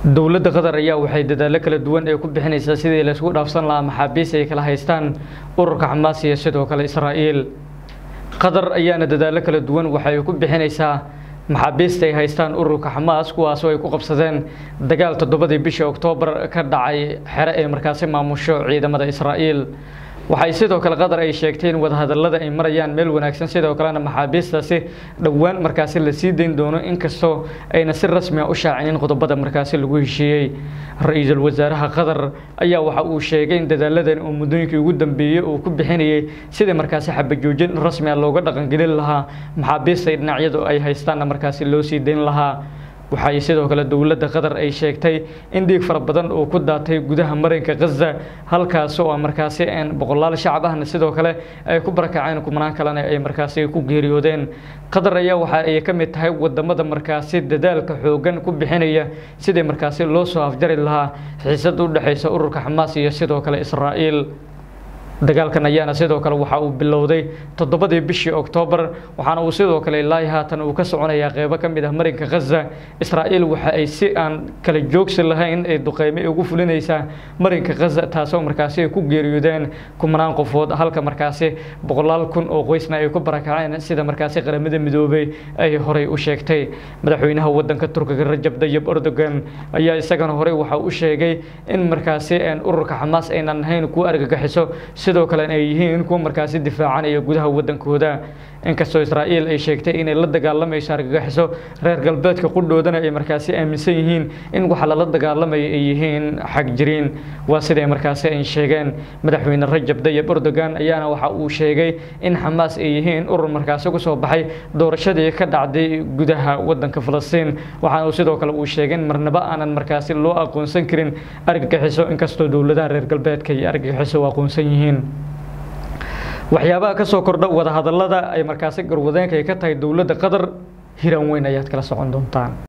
dowladda qatar ayaa waxay dadaallo kala duwan ee ku bixinaysaa sidii laysku dhaafsan lahaa maxaabiis ay kala haystaan ururka xamaas iyo sidoo kale israa'iil qatar ayaana dadaallo kala duwan waxay ku bixinaysaa maxaabiista ay haystaan ururka xamaas kuwaasoo ay ku qabsadeen dagaal toddobadii bishii oktoobar ka dhacay xere ay markaasi maamusho ciidamada israa'iil waxay sidoo kale qatar ay sheegtay in wadahadallada ay marayaan meel wanaagsan sidoo kalena maxaabiistaasi dhowaan markaasi la sii dayn doono inkastoo ayna si rasmi a u shaacinin qodobada markaasi lagu heshiiyey ra-iisul wasaaraha qatar ayaa waxa uu sheegay in dadaaladan uu muddooyinkii ugu dambeeyey uu ku bixinayay sidii markaasi xabajoojin rasmi a looga dhaqangelin lahaa maxaabiista dhinacyadu ay haystaanna markaasi loo sii dayn lahaa waxay sidoo kale dowladda qatar ay sheegtay in dhiig fara badan uu ku daatay gudaha marinka khaza halkaas oo markaasi boqolaal shacab ahna sidoo kale ay ku barakaceen kumanaan kalena ay markaasi ku geeriyoodeen qatar ayaa waxa ay ka mid tahay wadamada markaasi dadaalka xoogan ku bixinaya sidii markaasi loo soo afjari lahaa xiisad u dhexaysa ururka xamaas iyo sidoo kale israa'iil dagaalkan ayaana sidoo kale waxa uu bilowday toddobadii bishii oktoobar waxaana uu sidoo kale ilaahi haatan uu ka soconayaa qeybo ka mid ah marinka khaza israa'iil waxa ay si aan kala joogsi lahayn ay duqeyme ugu fulinaysaa marinka khaza taasoo markaasi ay ku geeriyoodeen kumanaan qofood halka markaasi boqolaal kun oo qoysna ay ku barakaceen sida markaasi qaramada midoobay ay horey u sheegtay madaxweynaha wadanka turkiga rajab dayib erdogan ayaa isagana horey waxa u sheegay in markaasi ururka xamaas aynan ahayn kuwa argagaxiso sidoo kale ay yihiin kuwa markaasi difaacanaya gudaha wadankooda inkastoo israa'iil ay sheegtay inay la dagaalamayso argagaxiso reer galbeedka qudhoodana ay markaasi aaminsan yihiin in waxa lala dagaalamaya ay yihiin xag jiriin waa siday markaasi ay sheegeen madaxweyne rajab dayib erdogan ayaana waxa uu sheegay in xamaas ay yihiin urur markaasi ku soo baxay doorashadii ka dhacday gudaha wadanka falastiin waxaana uu sidoo kale uu sheegay in marnaba aanan markaasi loo aqoonsan karin argagixiso inkastoo dowladaha reer galbeedka iyo argagixiso u aqoonsan yihiin waxyaabaha ka soo kordha wadahadallada ay markaasi garwadeenka ay ka tahay dowladda qatar hiran weyn ayaad kala socon doontaan